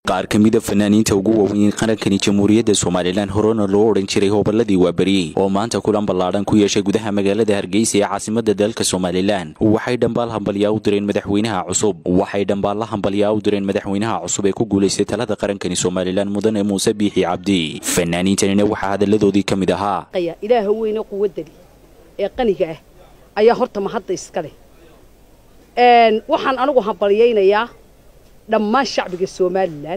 qaar ka mida fanaaniinta ugu waaweyn qarankani jamhuuriyadda somalilan horena loo odhan jiray hobolladii waaberiyey oo maanta kulan ballaadhan ku yeeshay gudaha magaalada hargeysa ee caasimada dalka somalilan waxay dhambaal hambalyaa u direen madaxweynaha cusub waxay dhambaalla hambalyaa u direen madaxweynaha cusub ee ku guulaystay talada qarankani somalilan mudane muuse biixi cabdi fanaaniintanina waxaa hadalladoodii ka mid ahaa ilaaha weyne quwadali ee qaniga ah ayaa horta mahadda iska leh waxaan anigu hambalyaynayaa dhammaan shacbiga somalilan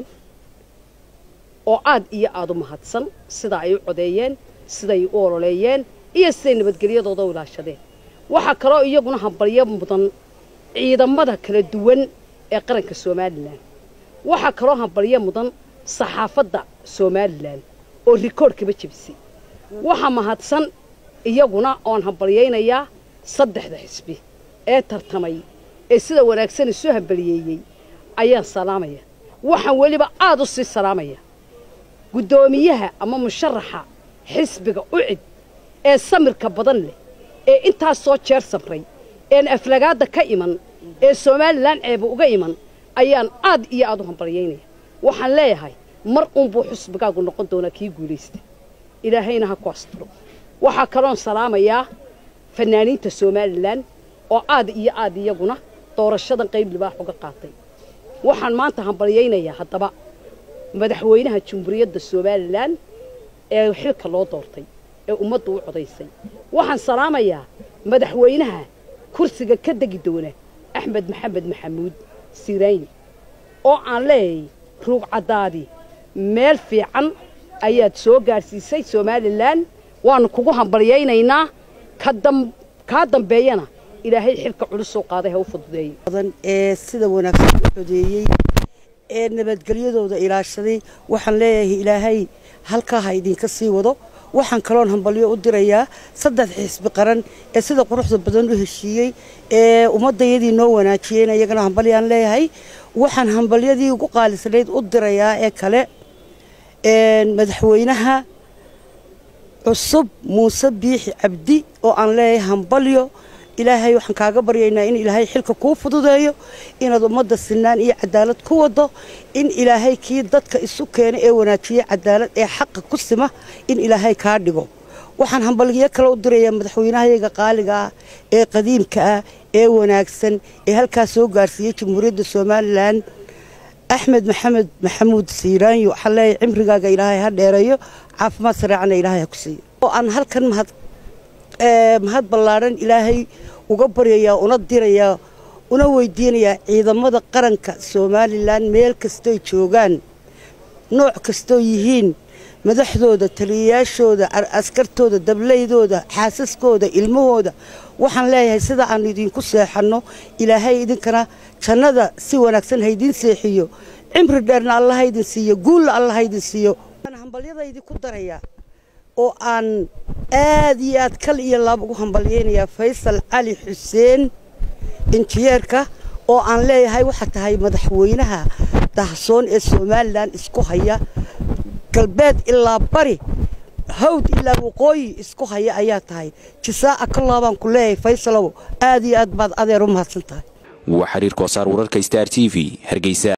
oo aad iyo aad u mahadsan sida ay u codeeyeen siday u ololeeyeen iyo siday nabadgelyadooda u ilaashadeen waxaa kaloo iyaguna hambalyo mudan ciidamada kala duwan ee qaranka somalilan waxaa kaloo hambalyo mudan saxaafadda somalilan oo rikoodhkaba jebisay waxaa mahadsan iyaguna oon hambalyaynayaa saddexda xisbi ee tartamay ee sida wanaagsan isu hambaliyeeyey ayaan salaamaya waxaan weliba aad u sii salaamaya guddoomiyaha ama musharaxa xisbiga ucid ee samirka badan leh ee intaas soo jeer samray een aflagaadda ka iman ee somalilan ceeba uga iman ayaan aad iyo aad u hambalyaynaya waxaan leeyahay mar uunbuu xusbigaagu noqon doonaa kii guulaysta ilaahayna ha ku asturo waxaa kaloon salaamayaa fanaaniinta somalilan oo aad iyo aad iyaguna doorashadan qayb libaax uga qaatay waxaan maanta hambalyaynayaa haddaba madaxweynaha jamhuuriyadda somalilan ee xilka loo doortay ee ummaddu u codaysay waxaan salaamayaa madaxweynaha kursiga ka degi doona axmed maxamed maxamuud sirayni oo aan leeyay ruug caddaadi meel fiican ayaad soo gaadhsiisay somalilan waannu kugu hambalyaynaynaa kaa dambeeyana ilaahay xilka culusoo qaaday ha u fududeeyo ee sida wanaagsan u codeeyey ee nabadgelyadooda ilaashaday waxaan leeyahay ilaahay halkaa ha idinka sii wado waxaan kaloon hambalyo u dirayaa saddex xisbi qaran ee sida quruxda badan u heshiiyey ee ummadayadii noo wanaajiyeen iyagana hambalyaan leeyahay waxaan hambalyadii ugu qaalisanayd u dirayaa ee kale madaxweynaha cusub muuse biixi cabdi oo aan leeyahay hambalyo ilaahay waxaan kaaga baryaynaa in ilaahay xilka kuu fududeeyo inaad ummadda sinaan iyo cadaalad ku wado in ilaahay kii dadka isu keena ee wanaajiya cadaalad ee xaqa ku sima in ilaahay kaa dhigo waxaan hambalyo kale u dirayaa madaxweynahayaga qaaliga ah ee qadiimka ah ee wanaagsan ee halkaas soo gaarsiiyey jamhuuriyadda somalilan axmed maxamed maxamuud siiraanyo waxaan leeyahay cimrigaaga ilaahay ha dheereeyo caafimaad sareecana ilaahay ha ku siiyo oo aan halkan mahad mahad ballaadhan ilaahay uga baryayaa una dirayaa una weydiinayaa ciidamada qaranka somalilan meel kastoy joogaan nooc kastoo yihiin madaxdooda taliyayaashooda askartooda dablaydooda xaasaskooda ilmahooda waxaan leeyahay sida aan idinku seexanno ilaahay idinkana jannada si wanaagsan haydiin seexiyo cimri dheerna alla haydin siiyo guulla alla haydin siiyo hambalyadaydi ku darayaa oo aan aad iyo aad kal iyo laab ugu hambalyaynayaa faysal cali xuseen injineerka oo aan leeyahay waxaa tahay madaxweynaha dahsoon ee somalilan isku haya galbeed ilaa bari hawd ilaa waqooyi isku haya ayaa tahay jisaa'a ka laabaan ku leeyahay faysalow aad iyo aad baad adeer u mahadsan tahay waa xiriir koosaar wararka star t v hargeysa